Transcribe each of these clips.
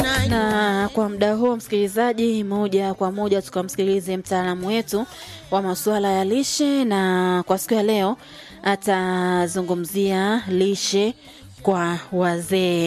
Na kwa muda huo, msikilizaji, moja kwa moja tukamsikilize mtaalamu wetu wa masuala ya lishe, na kwa siku ya leo atazungumzia lishe kwa wazee.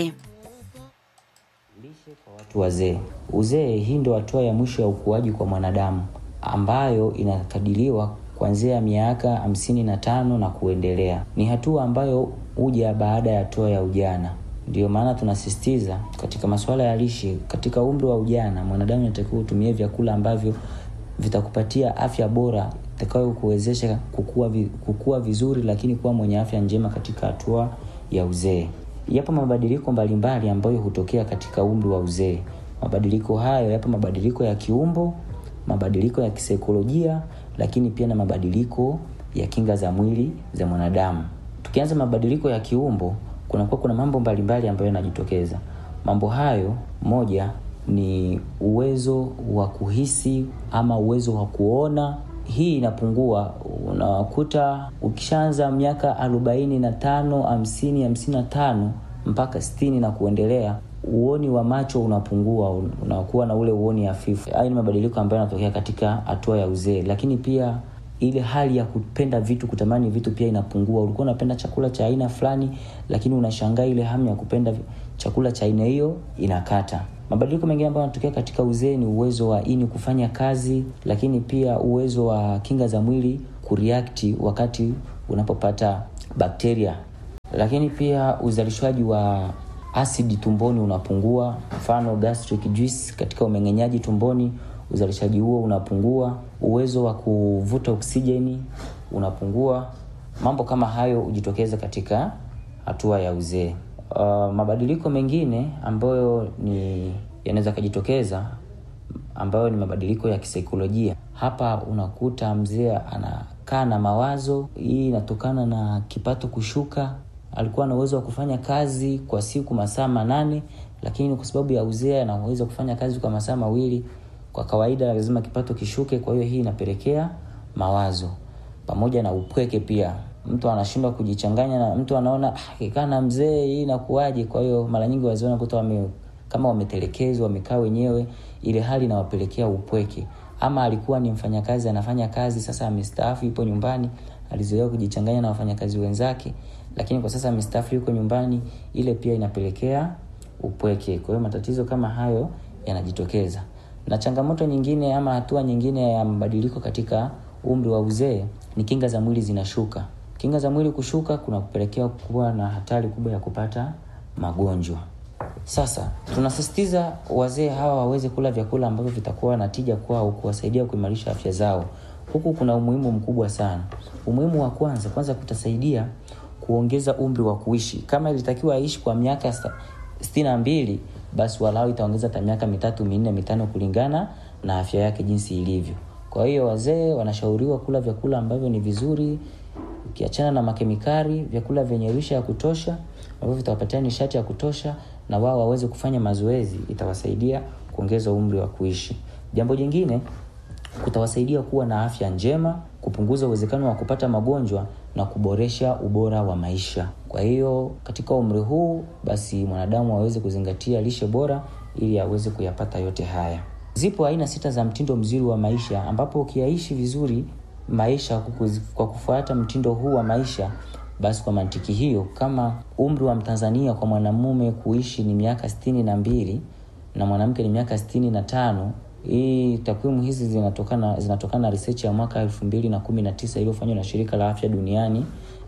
Lishe kwa watu wazee. Uzee, hii ndio hatua ya mwisho ya ukuaji kwa mwanadamu ambayo inakadiriwa kuanzia miaka hamsini na tano na kuendelea. Ni hatua ambayo huja baada ya hatua ya ujana. Ndiyo maana tunasisitiza katika masuala ya lishe, katika umri wa ujana mwanadamu anatakiwa utumie vyakula ambavyo vitakupatia afya bora itakayo kuwezesha kukua, vi, kukua vizuri, lakini kuwa mwenye afya njema katika hatua ya uzee. Yapo mabadiliko mbalimbali ambayo hutokea katika umri wa uzee. Mabadiliko hayo yapo mabadiliko ya kiumbo, mabadiliko ya kisaikolojia, lakini pia na mabadiliko ya kinga za mwili za mwanadamu. Tukianza mabadiliko ya kiumbo, kunakuwa kuna mambo mbalimbali ambayo yanajitokeza. Mambo hayo, moja ni uwezo wa kuhisi ama uwezo wa kuona. Hii inapungua, unakuta ukishaanza miaka arobaini na tano hamsini hamsini na tano mpaka sitini na kuendelea uoni wa macho unapungua, unakuwa na ule uoni hafifu. Hayo ni mabadiliko ambayo yanatokea katika hatua ya uzee, lakini pia ile hali ya kupenda vitu, kutamani vitu pia inapungua. Ulikuwa unapenda chakula cha aina fulani, lakini unashangaa ile hamu ya kupenda chakula cha aina hiyo inakata. Mabadiliko mengine ambayo yanatokea katika uzee ni uwezo wa ini kufanya kazi, lakini pia uwezo wa kinga za mwili kureact wakati unapopata bakteria, lakini pia uzalishaji wa asidi tumboni unapungua, mfano gastric juice katika umeng'enyaji tumboni, uzalishaji huo unapungua. Uwezo wa kuvuta oksijeni unapungua. Mambo kama hayo hujitokeza katika hatua ya uzee. Uh, mabadiliko mengine ambayo ni yanaweza kujitokeza ambayo ni mabadiliko ya kisaikolojia. Hapa unakuta mzee anakaa na mawazo. Hii inatokana na kipato kushuka alikuwa na uwezo wa kufanya kazi kwa siku masaa manane, lakini kwa sababu ya uzee anaweza kufanya kazi kwa masaa mawili. Kwa kawaida lazima kipato kishuke, kwa hiyo hii inapelekea mawazo pamoja na upweke. Pia mtu anashindwa kujichanganya na mtu, anaona akikaa na mzee hii inakuwaje? Kwa hiyo mara nyingi wazee wanakuta wame, kama wametelekezwa, wamekaa wenyewe, ile hali inawapelekea upweke. Ama alikuwa ni mfanyakazi anafanya kazi, sasa amestaafu, yupo nyumbani, alizoea kujichanganya na wafanyakazi wenzake lakini kwa sasa mstaafu yuko nyumbani, ile pia inapelekea upweke. Kwa hiyo matatizo kama hayo yanajitokeza. Na changamoto nyingine ama hatua nyingine ya mabadiliko katika umri wa uzee ni kinga za mwili zinashuka. Kinga za mwili kushuka kuna kupelekea kuwa na hatari kubwa ya kupata magonjwa. Sasa tunasisitiza wazee hawa waweze kula vyakula ambavyo vitakuwa na tija kwao, kuwasaidia kuimarisha afya zao. Huku kuna umuhimu mkubwa sana. Umuhimu wa kwanza, kwanza kutasaidia kuongeza umri wa kuishi. Kama ilitakiwa aishi kwa miaka sitini na mbili, basi walau itaongeza hata miaka mitatu minne mitano kulingana na afya yake jinsi ilivyo. Kwa hiyo wazee wanashauriwa kula vyakula ambavyo ni vizuri, ukiachana na makemikali, vyakula vyenye lishe ya kutosha ambavyo vitawapatia nishati ya kutosha, na wao waweze kufanya mazoezi, itawasaidia kuongeza umri wa kuishi. Jambo jingine kutawasaidia kuwa na afya njema, kupunguza uwezekano wa kupata magonjwa na kuboresha ubora wa maisha. Kwa hiyo katika umri huu basi mwanadamu aweze kuzingatia lishe bora ili aweze kuyapata yote haya. Zipo aina sita za mtindo mzuri wa maisha, ambapo ukiyaishi vizuri maisha kwa kufuata mtindo huu wa maisha, basi kwa mantiki hiyo, kama umri wa Mtanzania kwa mwanamume kuishi ni miaka sitini na mbili na mwanamke ni miaka sitini na tano hii takwimu hizi zinatokana zinatokana na research ya mwaka elfu mbili na kumi na tisa iliyofanywa na shirika la afya duniani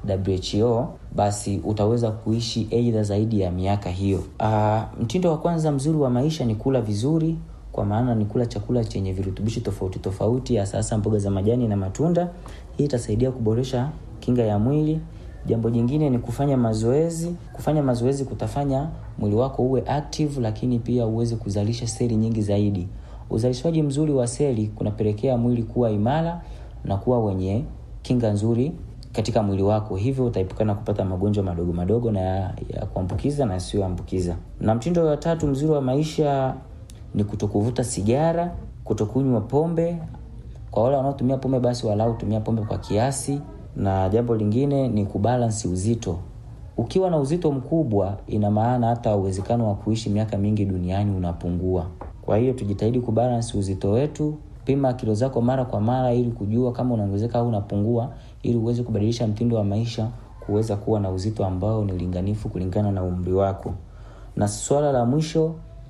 WHO. Basi utaweza kuishi aidha zaidi ya miaka hiyo. Aa, mtindo wa kwanza mzuri wa maisha ni kula vizuri, kwa maana ni kula chakula chenye virutubishi tofauti tofauti, hasa hasa mboga za majani na matunda. Hii itasaidia kuboresha kinga ya mwili. Jambo jingine ni kufanya mazoezi. Kufanya mazoezi kutafanya mwili wako uwe active, lakini pia uweze kuzalisha seli nyingi zaidi. Uzalishaji mzuri wa seli kunapelekea mwili kuwa imara na kuwa wenye kinga nzuri katika mwili wako, hivyo utaepukana kupata magonjwa madogo madogo na ya, ya kuambukiza na yasiyoambukiza. Na mtindo wa tatu mzuri wa maisha ni kutokuvuta sigara, kutokunywa pombe. Kwa wale wanaotumia pombe, basi walau tumia pombe kwa kiasi, na jambo lingine ni kubalansi uzito. ukiwa na uzito mkubwa, ina maana hata uwezekano wa kuishi miaka mingi duniani unapungua. Kwa hiyo tujitahidi kubalance uzito wetu. Pima kilo zako mara kwa mara ili kujua kama unaongezeka au unapungua, ili uweze kubadilisha mtindo wa maisha kuweza kuwa na uzito ambao ni ulinganifu kulingana na umri wako. Na swala la mwisho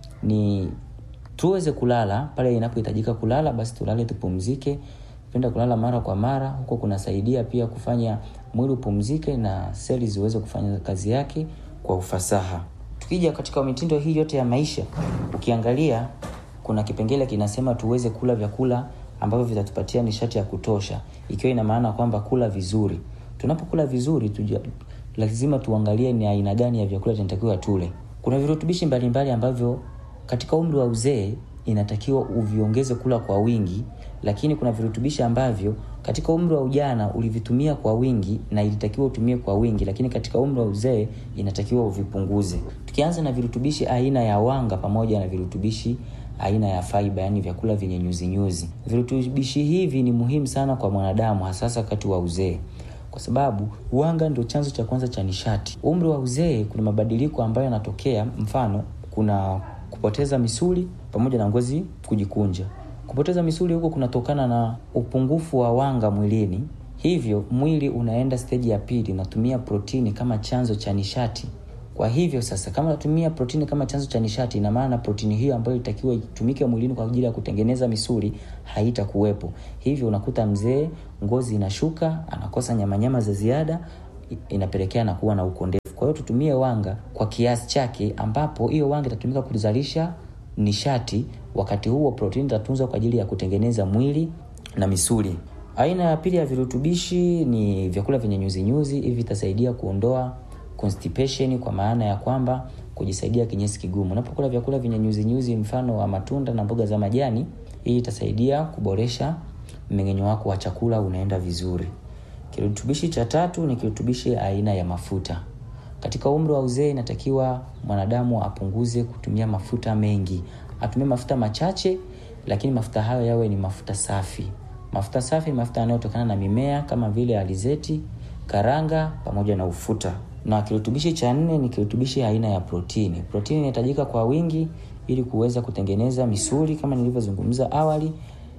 ni tuweze kulala pale inapohitajika kulala, basi tulale, tupumzike. Penda kulala mara kwa mara, huko kunasaidia pia kufanya mwili upumzike na seli ziweze kufanya kazi yake kwa ufasaha. Tukija katika mitindo hii yote ya maisha, ukiangalia kuna kipengele kinasema tuweze kula vyakula ambavyo vitatupatia nishati ya kutosha, ikiwa ina maana kwamba kula vizuri. Tunapokula vizuri tuja, lazima tuangalie ni aina gani ya vyakula tunatakiwa tule. Kuna virutubishi mbalimbali ambavyo katika umri wa uzee inatakiwa uviongeze kula kwa wingi, lakini kuna virutubishi ambavyo katika umri wa ujana ulivitumia kwa wingi na ilitakiwa utumie kwa wingi, lakini katika umri wa uzee inatakiwa uvipunguze. Tukianza na virutubishi aina ya wanga pamoja na virutubishi aina ya fiber, yani vyakula vyenye nyuzi nyuzi. Virutubishi hivi ni muhimu sana kwa mwanadamu, hasa wakati wa uzee kwa sababu wanga ndio chanzo cha kwanza cha nishati. Umri wa uzee kuna mabadiliko ambayo yanatokea, mfano kuna kupoteza misuli pamoja na ngozi kujikunja. Kupoteza misuli huko kunatokana na upungufu wa wanga mwilini, hivyo mwili unaenda steji ya pili, unatumia protini kama chanzo cha nishati. Kwa hivyo sasa, kama unatumia protini kama chanzo cha nishati, ina maana protini hiyo ambayo ilitakiwa itumike mwilini kwa ajili ya kutengeneza misuli haitakuwepo. Hivyo unakuta mzee ngozi inashuka, anakosa nyamanyama za ziada, inapelekea na kuwa na ukondefu. Kwa hiyo tutumie wanga kwa kiasi chake, ambapo hiyo wanga itatumika kuzalisha nishati, wakati huo protini itatunzwa kwa ajili ya kutengeneza mwili na misuli. Aina ya pili ya virutubishi ni vyakula vyenye nyuzi nyuzi. Hivi vitasaidia kuondoa constipation kwa maana ya kwamba kujisaidia kinyesi kigumu. Unapokula vyakula vyenye nyuzi nyuzi, mfano wa matunda na mboga za majani, hii itasaidia kuboresha mmeng'enyo wako wa chakula, unaenda vizuri. Kirutubishi cha tatu ni kirutubishi aina ya mafuta. Katika umri wa uzee inatakiwa mwanadamu apunguze kutumia mafuta mengi, atumie mafuta machache, lakini mafuta hayo yawe ni mafuta safi. Mafuta safi ni mafuta yanayotokana na mimea kama vile alizeti, karanga pamoja na ufuta. Na kirutubishi cha nne ni kirutubishi aina ya protini. Protini inahitajika kwa wingi ili kuweza kutengeneza misuli kama nilivyozungumza awali,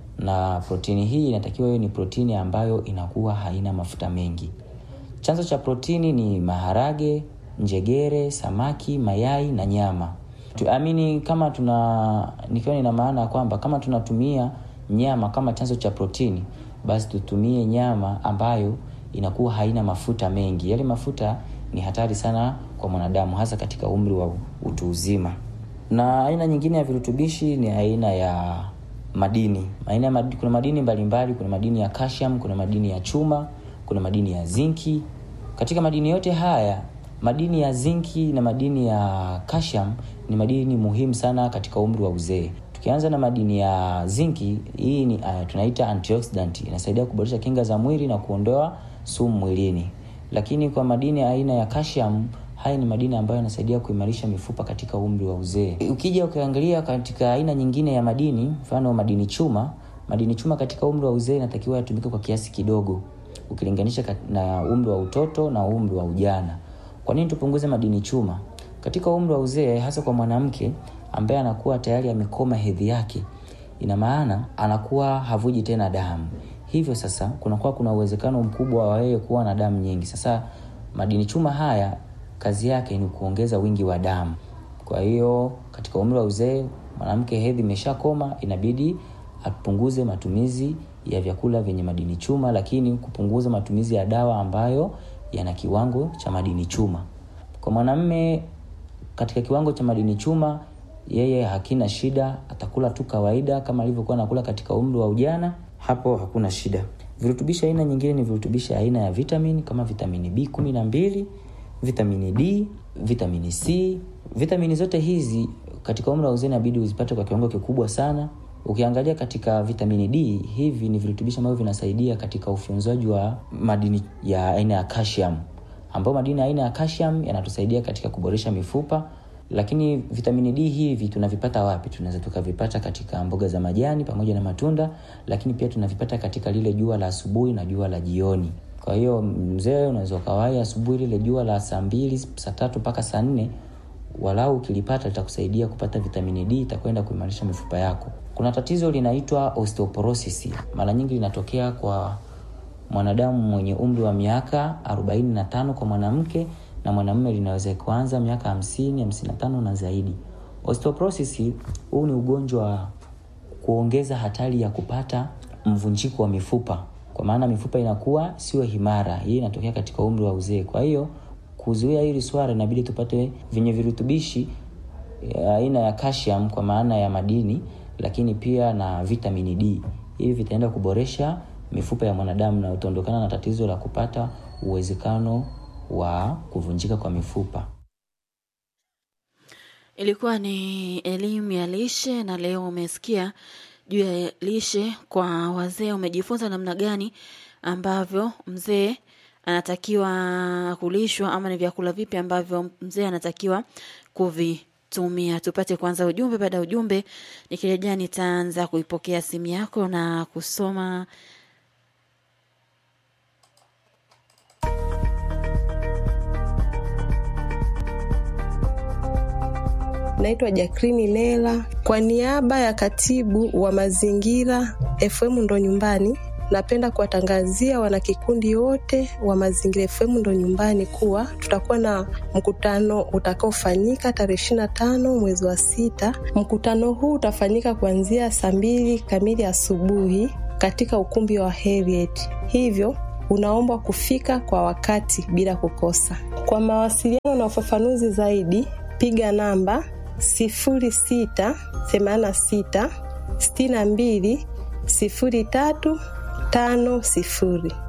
na protini hii inatakiwa iwe ni protini ambayo inakuwa haina mafuta mengi. Chanzo cha protini ni maharage, njegere, samaki, mayai na nyama. Tuamini kama tuna nikiwa nina maana kwamba kama tunatumia nyama kama chanzo cha protini, basi tutumie nyama ambayo inakuwa haina mafuta mengi. Yale mafuta ni hatari sana kwa mwanadamu, hasa katika umri wa utu uzima. Na aina nyingine ya virutubishi ni aina ya madini. Aina ya madini, kuna madini mbalimbali, kuna madini ya calcium, kuna madini ya chuma, kuna madini ya zinki. Katika madini yote haya, madini ya zinki na madini ya calcium ni madini muhimu sana katika umri wa uzee. Tukianza na madini ya zinki, hii ni uh, tunaita antioxidant, inasaidia kuboresha kinga za mwili na kuondoa sumu mwilini. Lakini kwa madini ya aina ya calcium, haya ni madini ambayo yanasaidia kuimarisha mifupa katika umri wa uzee. Ukija ukiangalia katika aina nyingine ya madini, mfano madini chuma, madini chuma katika umri wa uzee inatakiwa yatumike kwa kiasi kidogo ukilinganisha na umri wa utoto na umri wa ujana. Kwa nini tupunguze madini chuma katika umri wa uzee, hasa kwa mwanamke ambaye anakuwa tayari amekoma hedhi yake? Ina maana anakuwa havuji tena damu, hivyo sasa kunakuwa kuna uwezekano mkubwa wa yeye kuwa na damu nyingi. Sasa madini chuma haya kazi yake ni kuongeza wingi wa damu. Kwa hiyo katika umri wa uzee, mwanamke hedhi imeshakoma, inabidi apunguze matumizi ya vyakula vyenye madini chuma, lakini kupunguza matumizi ya dawa ambayo yana kiwango cha madini chuma. Kwa mwanamume katika kiwango cha madini chuma, yeye hakina shida, atakula tu kawaida kama alivyokuwa anakula katika umri wa ujana, hapo hakuna shida. Virutubishi aina nyingine ni virutubishi aina ya vitamini kama vitamini B kumi na mbili, vitamini D, vitamini C. Vitamini zote hizi katika umri wa uzee inabidi uzipate kwa kiwango kikubwa sana. Ukiangalia katika vitamini D, hivi ni virutubishi ambavyo vinasaidia katika ufyonzaji wa madini ya aina ya calcium, ambayo madini ya aina ya calcium yanatusaidia katika kuboresha mifupa. Lakini vitamini D hivi tunavipata wapi? Tunaweza tukavipata katika mboga za majani pamoja na matunda, lakini pia tunavipata katika lile jua la asubuhi na jua la jioni. Kwa hiyo mzee, unaweza ukawahi asubuhi, lile jua la saa mbili saa tatu mpaka saa nne walau ukilipata litakusaidia kupata vitamini D, itakwenda kuimarisha mifupa yako. Kuna tatizo linaitwa osteoporosis, mara nyingi linatokea kwa mwanadamu mwenye umri wa miaka 45 kwa mwanamke na mwanamume linaweza kuanza miaka 50, 55 na zaidi. Osteoporosis huu ni ugonjwa wa kuongeza hatari ya kupata mvunjiko wa mifupa, kwa maana mifupa inakuwa sio imara. Hii inatokea katika umri wa uzee. Kwa hiyo kuzuia hili swala, inabidi tupate vyenye virutubishi aina ya calcium kwa maana ya madini, lakini pia na vitamini D. Hivi vitaenda kuboresha mifupa ya mwanadamu na utaondokana na tatizo la kupata uwezekano wa kuvunjika kwa mifupa. Ilikuwa ni elimu ya lishe, na leo umesikia juu ya lishe kwa wazee. Umejifunza namna gani ambavyo mzee anatakiwa kulishwa ama ni vyakula vipi ambavyo mzee anatakiwa kuvitumia. Tupate kwanza ujumbe. Baada ya ujumbe, nikirejea nitaanza kuipokea simu yako na kusoma Naitwa Jacqueline Nela kwa niaba ya katibu wa mazingira FM ndo nyumbani. Napenda kuwatangazia wanakikundi wote wa Mazingira FM ndo nyumbani kuwa tutakuwa na mkutano utakaofanyika tarehe ishirini na tano mwezi wa sita. Mkutano huu utafanyika kuanzia saa mbili kamili asubuhi katika ukumbi wa Heriet, hivyo unaombwa kufika kwa wakati bila kukosa. Kwa mawasiliano na ufafanuzi zaidi, piga namba sifuri sita themanini na sita sitini na mbili sifuri tatu tano sifuri.